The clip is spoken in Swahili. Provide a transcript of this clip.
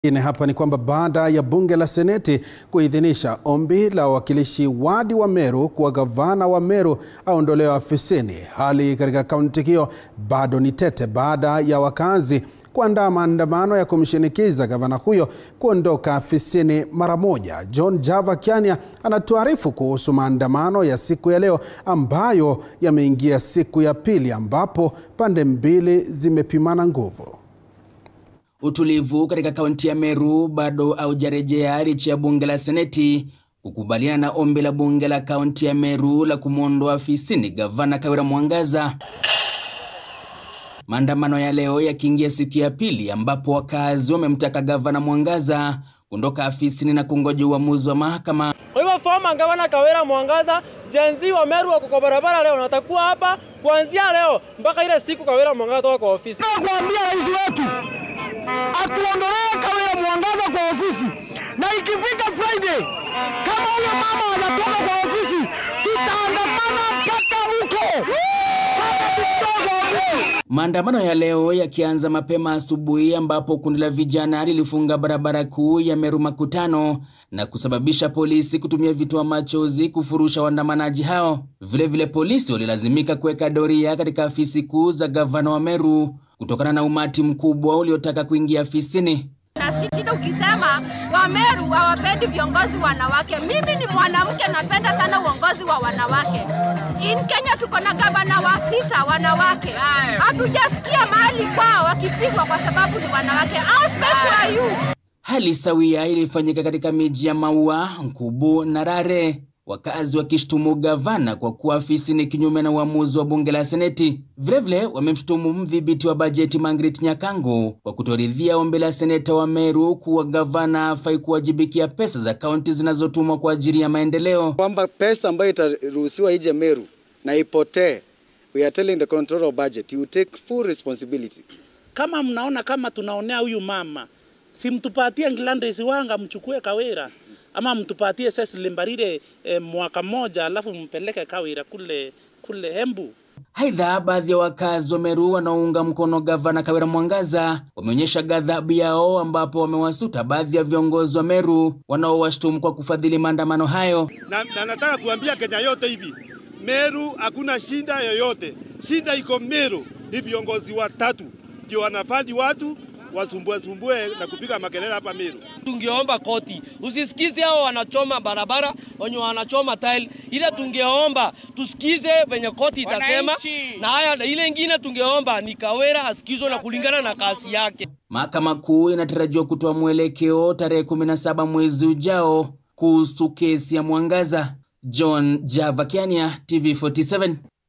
Ine hapa ni kwamba baada ya bunge la seneti kuidhinisha ombi la wawakilishi wadi wa Meru kuwa gavana wa Meru aondolewe afisini, hali katika kaunti hiyo bado ni tete baada ya wakazi kuandaa maandamano ya kumshinikiza gavana huyo kuondoka afisini mara moja. John Java Kiania anatuarifu kuhusu maandamano ya siku ya leo ambayo yameingia siku ya pili ambapo pande mbili zimepimana nguvu. Utulivu katika kaunti ya Meru bado haujarejea licha ya bunge la seneti kukubaliana na ombi la bunge la kaunti ya Meru la kumwondoa afisini gavana Kawira Mwangaza. Maandamano ya leo yakiingia siku ya pili ambapo wakazi wamemtaka gavana Mwangaza kuondoka afisini na kungoja uamuzi wa mahakama. Kwa hivyo former gavana Kawira Mwangaza, jenzi wa Meru wako kwa barabara leo, natakuwa hapa kuanzia leo mpaka ile siku Kawira Mwangaza toka kwa ofisi. Kuambia rais wetu atuondolee Kawira Mwangaza kwa ofisi, na ikifika Friday kama huyo mama anatoka kwa ofisi, tutaandamana mpaka huko mpaka tukitoka ofisi. Maandamano ya leo yakianza mapema asubuhi ambapo kundi la vijana lilifunga barabara kuu ya Meru Makutano na kusababisha polisi kutumia vitoa machozi kufurusha waandamanaji hao. Vilevile vile polisi walilazimika kuweka doria katika afisi kuu za gavana wa Meru kutokana na umati mkubwa uliotaka kuingia afisini. na shida ukisema Wameru hawapendi viongozi wanawake. Mimi ni mwanamke, napenda sana uongozi wa wanawake. In Kenya tuko na gavana wa sita wanawake, hatujasikia mahali kwao wakipigwa kwa sababu ni wanawake. How special are you? Hali sawia ilifanyika katika miji ya Maua, Nkubu na Rare, wakazi wakishtumu gavana kwa kuwa afisini kinyume na uamuzi wa bunge la seneti. Vilevile wamemshutumu mdhibiti wa bajeti Margaret Nyakango kwa kutoridhia ombi la seneta wa Meru kuwa gavana hafai kuwajibikia pesa za kaunti zinazotumwa kwa ajili ya maendeleo. kwamba pesa ambayo itaruhusiwa ije Meru na ipotee, we are telling the controller of budget you take full responsibility. kama mnaona kama tunaonea huyu mama, si mtupatie Nglandres Wanga mchukue Kawira ama mtupatie Cecily Mbarire eh, mwaka mmoja alafu mpeleke Kawira kule kule Embu. Aidha, baadhi ya wakazi wa Meru wanaounga mkono gavana Kawira Mwangaza wameonyesha ghadhabu yao, ambapo wamewasuta baadhi ya viongozi wa Meru wanaowashtumu kwa kufadhili maandamano hayo. na, na nataka kuambia Kenya yote hivi, Meru hakuna shida yoyote. Shida iko Meru, ni viongozi watatu ndio wanafadi watu wasumbue sumbue na kupiga makelele hapa Meru. Tungeomba koti usisikize hao wanachoma barabara, wenye wanachoma tile, ile tungeomba tusikize venye koti itasema, na haya ile ingine tungeomba ni Kawira asikizwe na kulingana na kasi yake. Mahakama Kuu inatarajiwa kutoa mwelekeo tarehe 17 mwezi ujao kuhusu kesi ya Mwangaza. John Java Kiania, TV47.